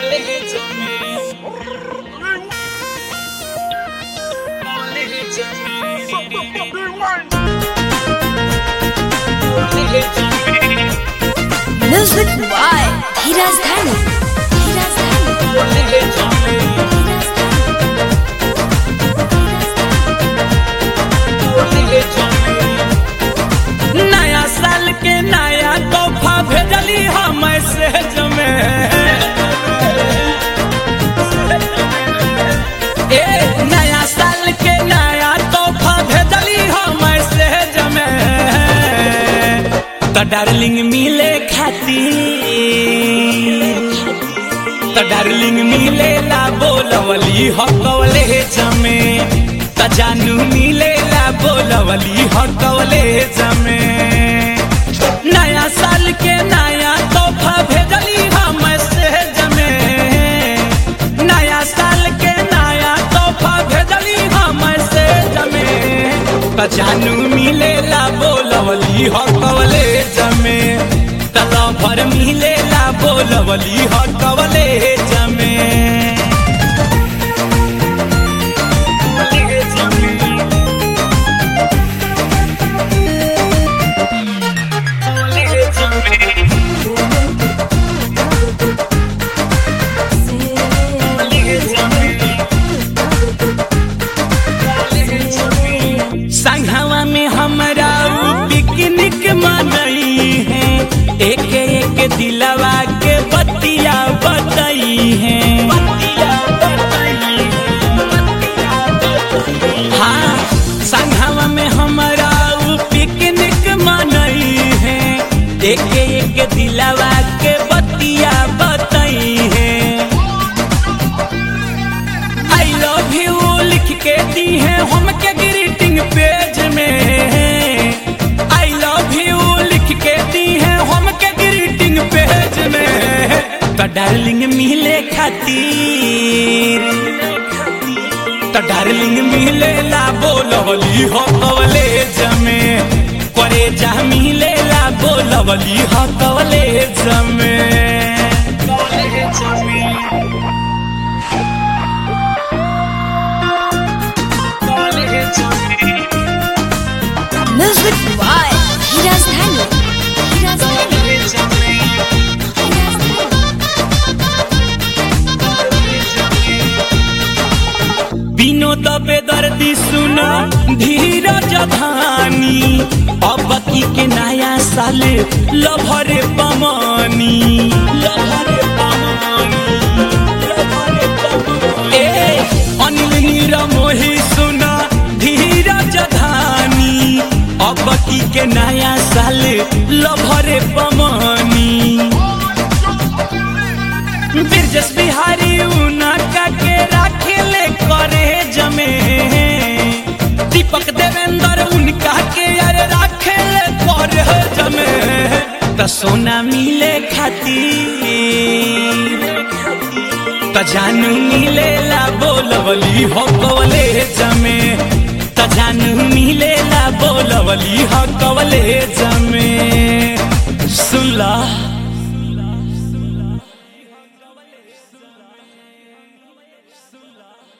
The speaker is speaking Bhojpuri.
Music by Hiraz Dhani. Hiraz Dhani. Hiraz Dhani. नया साल के नया तोहफा भेजली हम मैसेज में ए नया साल के नया तोहफा भेजली हम मैसेज में तो डार्लिंग मिले खातिर त डार्लिंग मिलेला बोलवली हकवले जमे त जानू मिलेला बोलवली हकवले जमे नया साल के नया तोहफा भेजली हम से जमे नया साल के नया तोहफा भेजली हम से जमे त जानू मिलेला बोलवली हकवले जमे तला भर मिलेला बोलवली हकवले जमे संघवा में हमरा उ पिकनिक मनई है एक एक दिलवा के बतिया बतई है हाँ संघवा में हमरा उ पिकनिक मनई है एक एक दिलवा के बतिया बतई है आई लव यू लिख के दी है हमके ग्रीटिंग पेज में आई लव यू लिख के दी है हमके ग्रीटिंग पेज में तो डार्लिंग मिले खातिर तो डार्लिंग मिले ला बोलवली हो कवले जमे करे जा मिले ला बोलवली हो कवले जमे कवले जमे Music by Hiraz Dhani. Hiraz Dhani. Hiraz Dhani. Vinod बेदर्दी सुना धीरज धानी अब की के नया साल लभरे पमानी लभरे पमानी लभरे पमानी ए अनिल नीर मोही सुना धीरज धानी अब की के नया साल लभरे पमानी बिरजस बिहारी उनका के राखेले करे जमे दीपक देवेंद्र उनका के यार राखेले करे जमे त सोना मिले खातिर त जानू मिलेला बोलवली हो कवले जमे त जानू मिलेला बोलवली हो कवले